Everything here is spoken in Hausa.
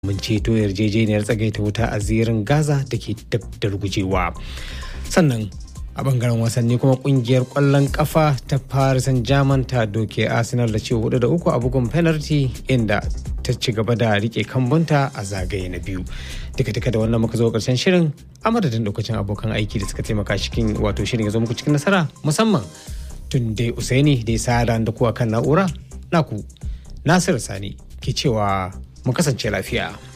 mun ceto yarjejeniyar tsagaita wuta a zirin gaza da ke dab da rugujewa sannan a bangaren wasanni kuma kungiyar kwallon kafa ta paris saint germain ta doke arsenal da ce hudu da uku a bugun penalty inda ta ci gaba da rike kambunta a zagaye na biyu duka duka da wannan muka zo karshen shirin a madadin lokacin abokan aiki da suka taimaka cikin wato shirin ya zo muku cikin nasara musamman tun dai usaini da ya sa da kuwa kan na'ura naku nasir sani ke cewa mu kasance lafiya.